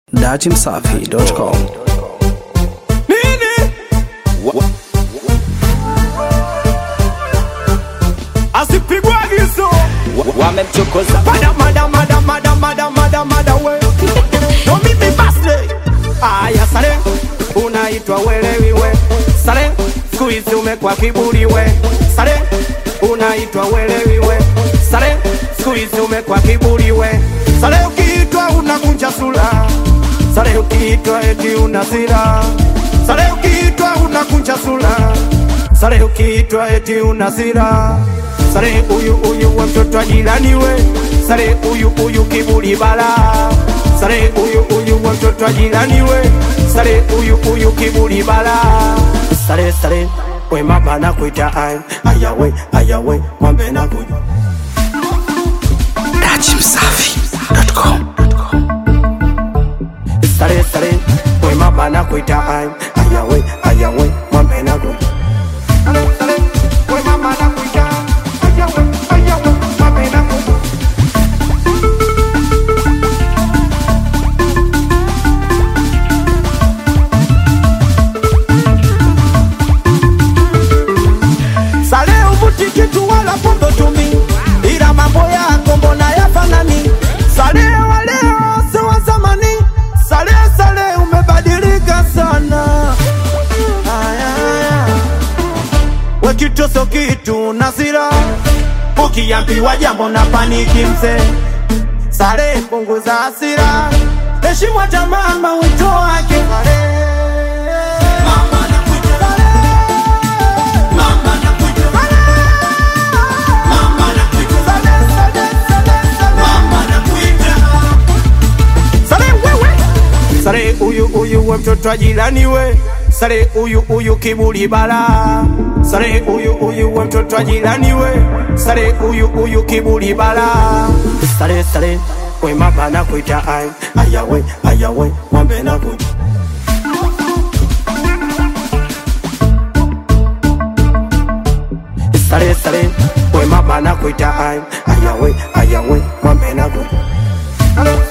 datimsafi.com. Nini? Asipigwe agizo wamemchokoza Mada, mada, mada, mada, mada, mada, mada, we No mimi basle Aya sare Unaitwa welewi we Sare Siku hizi umekuwa kiburi we Sare Unaitwa welewi we Sare Siku hizi umekuwa kiburi we Sare ukiitwa unakunja sura Sare ukiitwa eti una sira Sare ukiitwa unakunja sura Sare ukiitwa eti una sira Sare uyu uyu wa mtoto wa jirani we Sare uyu uyu kiburi bala Sare uyu uyu wa mtoto wa jirani we Sare uyu uyu kiburi bala Sare sare we mama na kuita ay ayawe ayawe mwambe na kuja datimsafi.com. Sare sare we mama na kuita ay ayawe ayawe mwambe na kuja Sare sare we mama na kuita ayawe ayawe mwambe na kuja Sale uvuti kitu wala pombe tumi, ila mambo yako mbona yafanani? Sale wa leo si wa zamani, sale sale umebadilika sana. Aya, aya. We kitu so kitu na sira, ukiambiwa jambo na paniki mzee. Sale punguza hasira, heshima jamaa mawito wake Sale. Sare wewe Sare uyu uyu we mtoto wa jirani we Sare uyu uyu kiburi bala Sare uyu uyu we mtoto wa jirani we Sare uyu uyu kiburi bala Sare sare we mama na kuita ay ayawe ayawe mwambe na kuita Sare sare we mama na kuita ay ayawe ayawe mwambe na kuita